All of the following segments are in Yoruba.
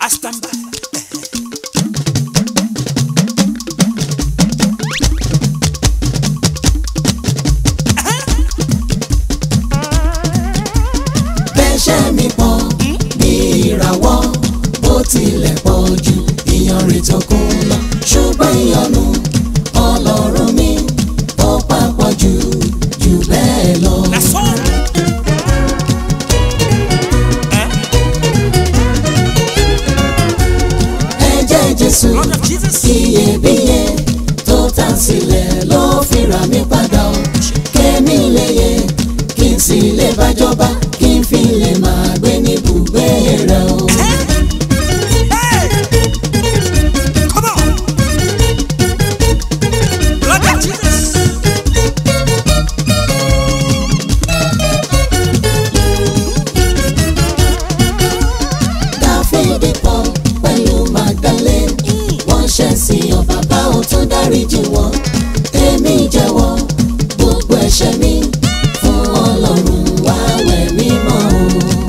I stand by. bẹ́ṣẹ̀ mi pọ̀ bí ìràwọ̀ bó tilẹ̀ pọ̀ jù ìyanrìn tó kún lọ ṣùgbọ́n ìyanu ọlọ́run mi ó papọ̀ jù jù bẹ́ẹ̀ lọ. That's all. Eh? ẹ̀jẹ̀ jésù Blood of Jesus. iyebíye tó tà sílẹ̀ ló fi rà mí padà ó kémi lè yẹ kí n sì lè bájọba kí n fi lè máa gbé ní ibùgbé rẹ̀ o. Hey! Come on! Blood of Jesus. dáfídì pọ̀ pẹ̀lú magdalene wọ́n ṣẹ̀ sí ọ bàbá ò tún dáríjì wọ́n èmi jẹ́wọ́ gbogbo ẹ̀ṣẹ̀ mi fún ọlọ́run wá wẹ̀ mí mọ́ o.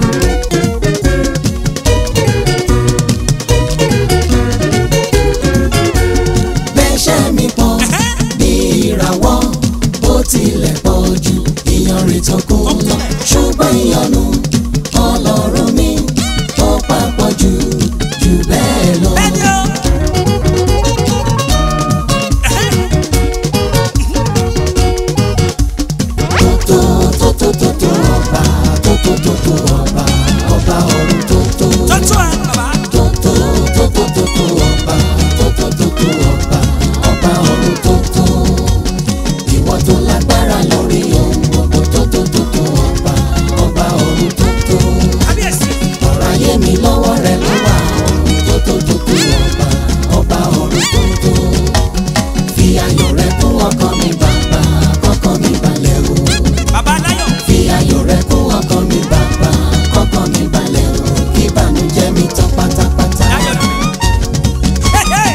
bẹ́ṣẹ̀ mi pọ̀ bí ìràwọ̀ bó tilẹ̀ pọ̀ jù ìyanrìn tó kún lọ ṣùgbọ́n ìyanu ọlọ́run mi ó papọ̀ jù jù bẹ́ẹ̀ lọ. Bẹ́ẹ̀ni o. tó tó tó tó tó ọba tó tó tó tó ọba ọba ọ̀run tó tó Tọ́tù ẹ̀ bàbá. tó tó tó tó tó tó ọba tó tó tó tó ọba ọba ọ̀run tó tó ìwọ tó lágbára lórí ohun gbogbo tó tó tó tó ọba ọba ọ̀run tó tó. Kábíyèsí. ọ̀rọ̀ ayé mi lọ́wọ́ rẹ ló wà ọ̀run tó tó tó tó ọba ọba ọ̀run tó tó fi ayọ̀ rẹ kún ọkàn mi bàbá kọ́kàn mi balẹ̀ o Bàbá Aláyọ̀. fi ayọ̀ rẹ kún ọkàn mi bàbá kọ́kàn mi balẹ̀ o kí ìbànújẹ́ mi tán pátápátá. Láyọ̀ lù mí. Hey, hey!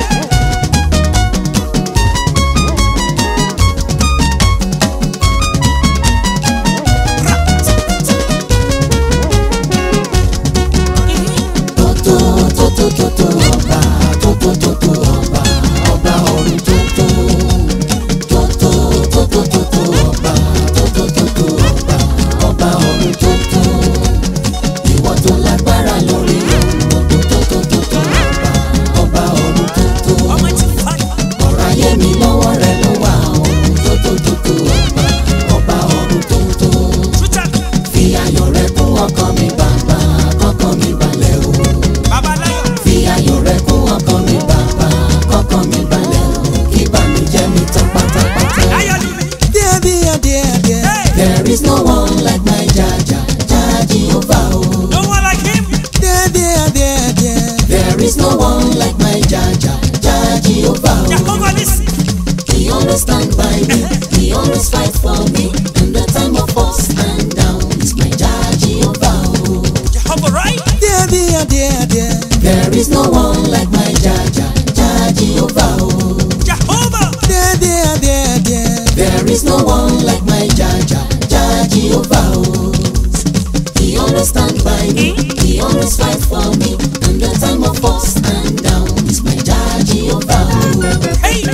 tó tó tó tó tó tó ọba tó tó tó tó ọba ọba ọ̀run tó tó tó tó tó tó tó tó ọba tó tó tó tó ọba ọba ọ̀run tó tó ìwọ tó lágbára lórí ohun gbogbo tó tó tó tó ọba ọba ọ̀run tó tó Almighty Father. ọ̀rọ̀ ayé mi lọ́wọ́ rẹ ló wà ohun tó tó tó tó ọba ọba ọ̀run tó tó Twitter. fi ayọ̀ rẹ kún ọkàn mi bàbá kọ́kàn mi balẹ̀ o Bàbá Aláyọ̀. fi ayọ̀ rẹ kún ọkàn mi bàbá kọ́kàn mi balẹ̀ o kí ìbànújẹ́ mi tán pátápátá. Láyọ̀ lù mí. Dear, dear, dear, dear. Hey! There is no one like my Jaja, Jah Jehovah o. No one like him. Dear, dear, dear, dear. There is no one like my Jaja, Jah Jehovah o. Jehovah Nissi. He always stand by me, he always fight for me. In the time of ups and downs, my Jah Jehovah o. Jehovah right. Dear, dear, dear, dear. There is no one like my Jaja, Jah Jehovah o. Jehovah. Dear, dear, dear, dear. There is no one like my Jaja, Jah Jehovah o. He always stand by me, he always fight for me. In the time of ups and downs, my Jah Jehovah o. Hey!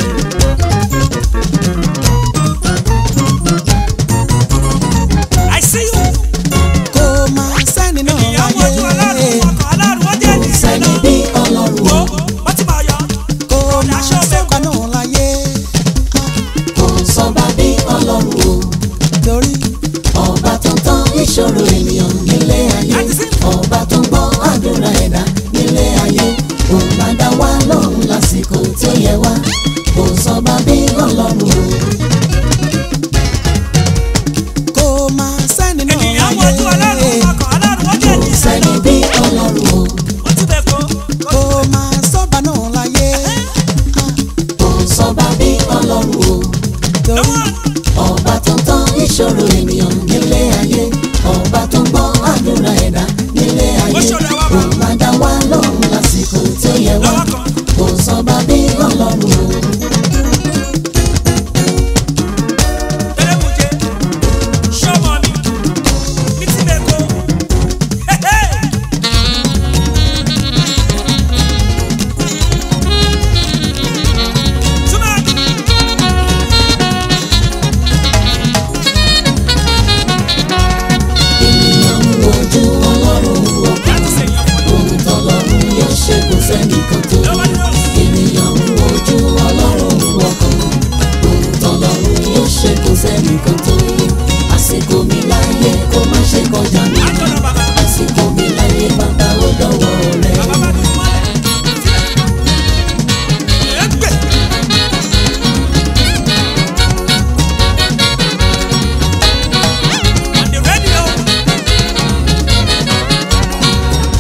I see you. Kò máa sẹ́ni náà Ìyá wojú aláàrùn láyé. ọkọ̀ aláàrùn wọ́n jẹ́ Kò sẹ́ni bí Ọlọ́run Wo o, wọ́n ti máa yọ. Kò máa sọ́kà náà láyé. kò sọ́ba bí Ọlọ́run o. Torí Ọba tó ń tán ìṣòro ènìyàn nílé ayé. Ọba tó ń gbọ́ àdúrà ẹ̀dá nílé ayé. Òun máa dá wa lóhùn lásìkò tí ó yẹ wá. Kò sọ́ba bí Ọlọ́run o. kò máa sẹ́ni náà Ènìyàn wojú aláàrùn láyé. ọkọ̀ aláàrùn wọ́n jẹ́ Kò sẹ́ni bí Ọlọ́run o. Wọ́n ti bẹ̀ kó. Kò máa sọ́ba náà láyé. Kò sọ́ba bí Ọlọ́run o. Torí Ọba tó ń tán ìṣòro ènìyàn nílé ayé. Ọba tó ń gbọ́ àdúrà ẹ̀dá nílé ayé. Ó ṣòro àwa bá. Òun máa dá wa lóhùn lásìkò tí ó yẹ wá. Lọ́wọ́ kan. Kò sọ́ba bí Ọlọ́run o.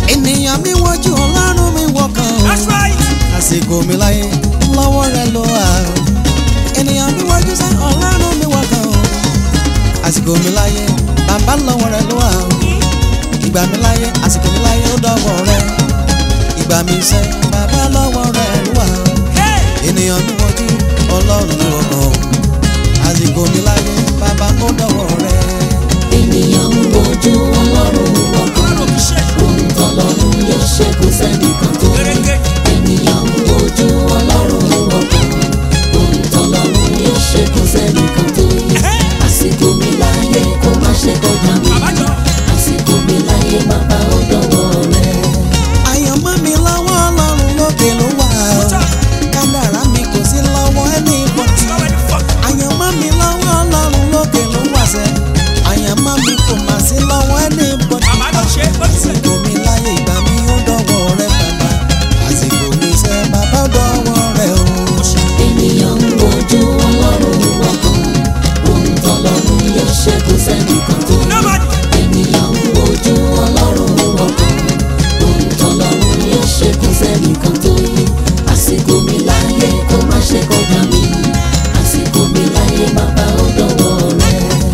ènìyàn mi wojú ọlọ́run mi wọkàn o That's right. àsìkò mi láyé lọ́wọ́ rẹ ló wà o ènìyàn mi wojú sẹ́ ọlọ́run mi wọkàn o àsìkò mi láyé bàbá lọ́wọ́ rẹ ló wà o ìgbà mi láyé àsìkò mi láyé ó dọ́wọ́ rẹ ìgbà mi sẹ́ bàbá lọ́wọ́ rẹ ló wà o Hey. ènìyàn mi wojú ọlọ́run mi wọkàn o àsìkò mi láyé bàbá ó dọ́wọ́ rẹ. ènìyàn ń wojú ọlọ́run wọkàn Ọlọ́run kì í ṣe. ohun tọ́lọ́run yóò ṣe kò sẹ́nìkan tó Gẹ́gẹ́. ènìyàn ń wojú ọlọ́run wọkàn ohun tọ́lọ́run yóò ṣe kò sẹ́nìkan tó àsìkò mi láyé kó má ṣe kọjá mi Àbájọ. àsìkò mi láyé bàbá ó dọ̀wọ́ rẹ. àyànmọ́ mi lọ́wọ́ ọlọ́run lókè ló wà o kádàrá mi kò sí lọ́wọ́ ẹni bọ́tì How many fuck? àyànmọ́ mi lọ́wọ́ ọlọ́run lókè ló wà sẹ́ àyànmọ́ mi kò mà sí lọ́wọ́ ẹni bọ́tì Màmá ló ṣe é. Ó ti sè. àsìkò mi láyé ìgbà mi ó dọ̀wọ́ rẹ bàbá àsìkò mi sẹ́ bàbá ó dọ̀wọ́ rẹ o. ènìyàn ń wojú ọlọ́run wọkàn ohun tọ́lọ́run yóò ṣe kò sẹ́nìkan tó Nobody. ènìyàn ń wojú ọlọ́run wọkàn ohun tọ́lọ́run yóò ṣe kò sẹ́nìkan tó yí àsìkò mi láyé kó má ṣe kọjá mi àsìkò mi láyé bàbá ó dọ̀wọ́ rẹ.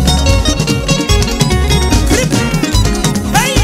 Hey.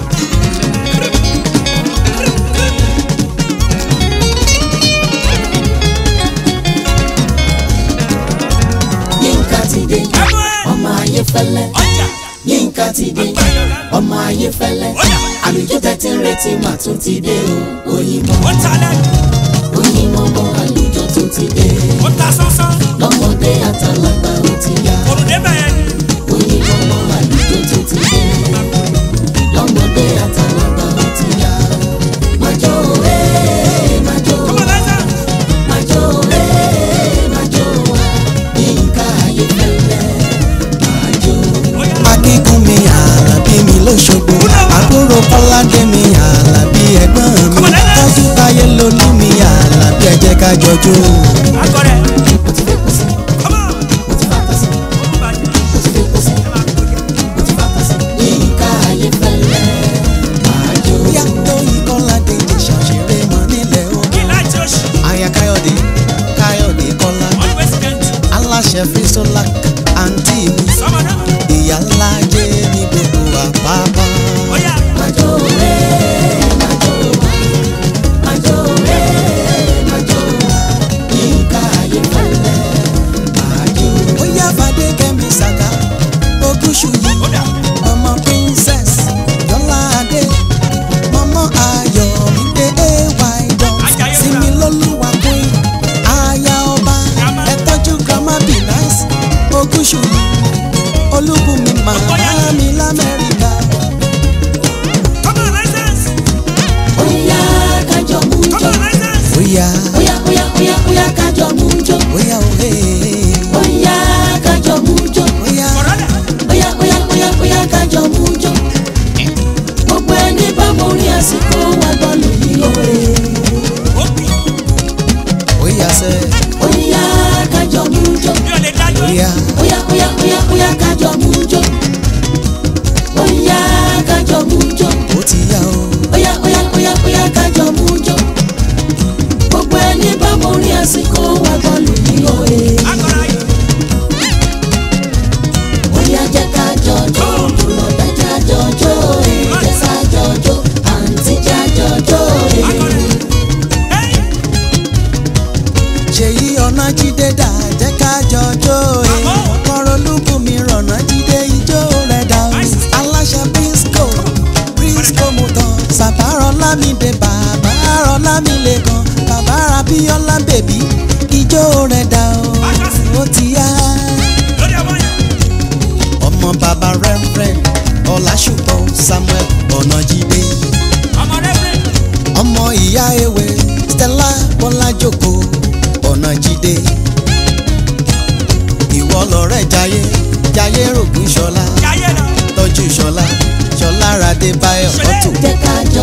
yínká ti dé Ẹ̀mú ẹ̀. ọmọ ayé fẹ́lẹ́ Ọjà. yínká ti dé ọmọ ayé fẹ́lẹ́ àlùjọ tẹ́tí ń retí mà tún ti dé o òyìnbó Ó ta lẹ́nu. òyìnbó mọ àlùjọ tún ti dé Ó ta sánsán. lọ́mọdé àtàlágbà ó ti yá Òrùlé bẹ̀rẹ̀ ni. òyìnbó mọ àlùjọ tún ti dé lọ́mọdé àtàlágbà ó ti yá májò ẹ̀ májò Come on, Liza. májò ẹ̀ májò wá yínká ayé fẹ́lẹ́ májò. Ó yá. akíkún mi àlàbí mi lóṣogbo àbúrò kọ́ládé mi àlàbí ẹ̀gbọ́n mi tọ́jú táyé lolú mi àlàbí ẹ jẹ́ ká jọjó. Akọ̀rẹ́. mo ti fẹ́ kó sí Come on. mo ti fàtà sí Ó bàjẹ́. mo ti fẹ́ kó sí Ẹ máa kó jẹ. mo ti fàtà sí yínká ayé fẹ́lẹ́ májò. bóyá tó ìkọ́ládé jẹ́ ṣàṣeré mọ́ nílẹ̀ o. Kí láti oṣù. aya káyọ̀dé káyọ̀dé kọ́lá Always gent. aláṣẹ fíṣọlá àǹtí mi Sọmọ náà. ìyá ńlá jẹ́ ní gbogbo àpápá. Ó yá. Májò rẹ̀ májò wá májò rẹ̀ májò wá yínká ayé fẹ́lẹ́ májò. bóyá fàdé kẹ́mi sàká ogúnṣù yìí. Ó dà. ọmọ princess yọládé mọmọ ayọmídé ay dot Ajayi sinmi lólúwa queen aya ọba Grandma. ẹ tọ́jú grandma be nice ogúnṣùyí olúbùnmi màmá mi lamẹ́ríkà Come on, license. Oya kájọ mú Come jọ. on, license. bóyá Oya oya oya oya kájọ mú jọ. bóyá òhe Oya kájọ mú jọ. bóyá Kọ̀rọ̀dà. Oya oya oya oya kájọ mú jọ. Gbogbo ẹni bá mo rí àsìkò wa bọ́ọ̀lù yìí òye. Ó bì. bóyá sẹ Oya kájọ mú jọ. Mi ò lè dájọ́. bóyá Oya oya oya oya kájọ mú jọ. Oya kájọ mú jọ. ó ti yá o Oya oya oya oya kájọ mú jọ. Gbogbo ẹni bá mo rí àsìkò wa bọ́ọ̀lù yìí òye. Akọ̀rọ̀ ayé. Oya jẹ́ ká jọjọ́, bùrọ̀dá já jọjọ́, èjẹ́ sá jọjọ́, àǹtí já jọjọ́, Akọ̀rẹ́. Hey. ṣèyí ọ̀nà jíde dà jẹ́ ká jọjọ́ ẹ̀ Àmọ́. kọ́rọ̀ olúbùnmi rọ̀nà jíde ijó rẹ̀ dà o aláṣẹ brisco brisco motor sàbárọ̀ lámìdé bàbá rọ̀ lámìlẹ̀ kan bàbá rabíọ́lá bèbí ijó rẹ̀ dà o ó ti yá Lórí ọmọ yẹn. ọmọ bàbá rẹ́frẹ́ ọ̀làṣùpọ̀ samuel ọ̀nà jíde Ọmọ rẹ̀ rẹ̀. ọmọ ìyá ewé stella bọ́lájòkó ọ̀nà jíde ìwọ lọ̀rẹ́ jayé jayé rògùn ṣọlá Jayé lọ. tọ́jú ṣọlá ṣọlá radé báyọ̀ ọ̀tún jẹ́ ká